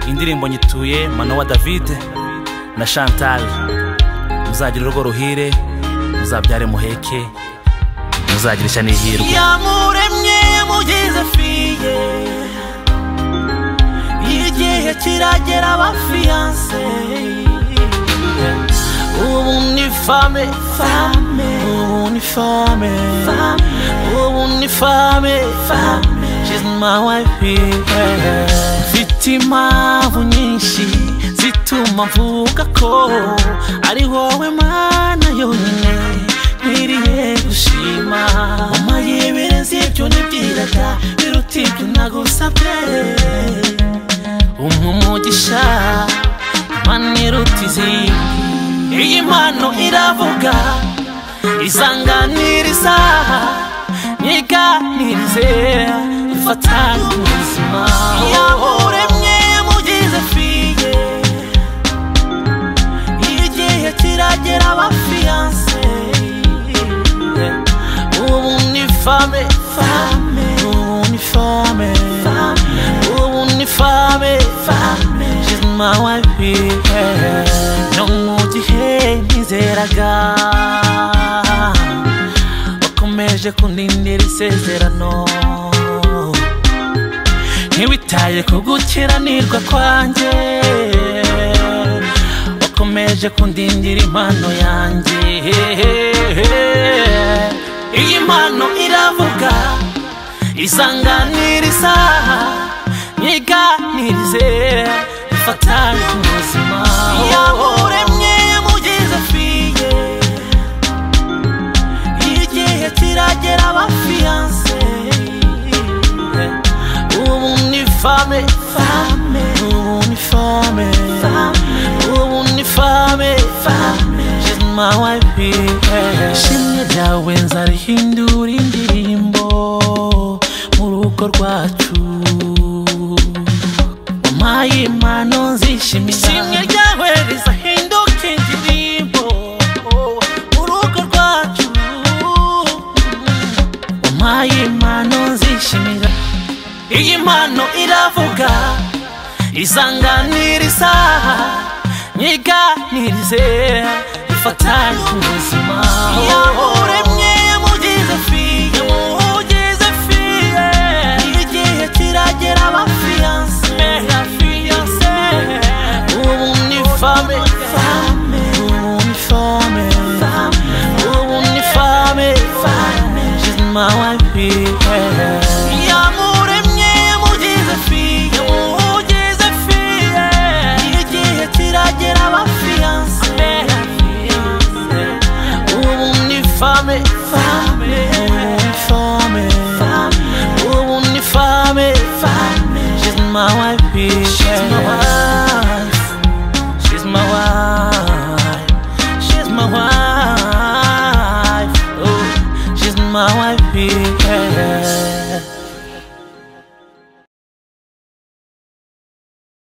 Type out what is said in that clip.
indirimbo nyituye manowa david na chantal muzagire urugo ruhire muzabyare muheke muzagira ishya n'ihirwe yamuremye mugeze fiye igihe kiragera abafiyanse ubu ni fame fame ubu ni fame fame ubu ni fame fame she's my wife yeah. mfite impamvu nyinshi zituma mvuga ko ari wowe mana yonyine nkwiriye gushima umayibereze ibyo nibwiraga biruta ibyo nagusabye umpa umugisha mana iruta izindi iyi mpano iravuga izanganiriza nyiganirize ifatanye ubuzima yamuremye mugize fiye igihe kiragera abafiyanse ubu ni fame fame ubu ni fame fame ubu ni fame fame she's my wife yeah. no mu gihe ntizeraga wakomeje kundindira isezerano ntiwitaye ku gukiranirwa kwanjye wakomeje kundindira impano yanjye iyi mpano iravuga izanganiriza nyiganirize ifatanye ku buzima yamuremye mugeze fiye igihe kiragera abafiyanse ubu ni fame fame ubu ni fame fame ubu ni fame fame she's my wife yeah. ishimwe ryawe nzarihindura indirimbo mu rugo rwacu wampaye impano nzishimira ishimwe ryawe rizahinduka indirimbo mu rugo rwacu wampaye impano nzishimira iyi mpano iravuga izanganiriza nyiganirize ifatanye ku buzima yamuremye mugeze fiye mugeze fiye igihe kiragera abafiyanse ubu ni fame fame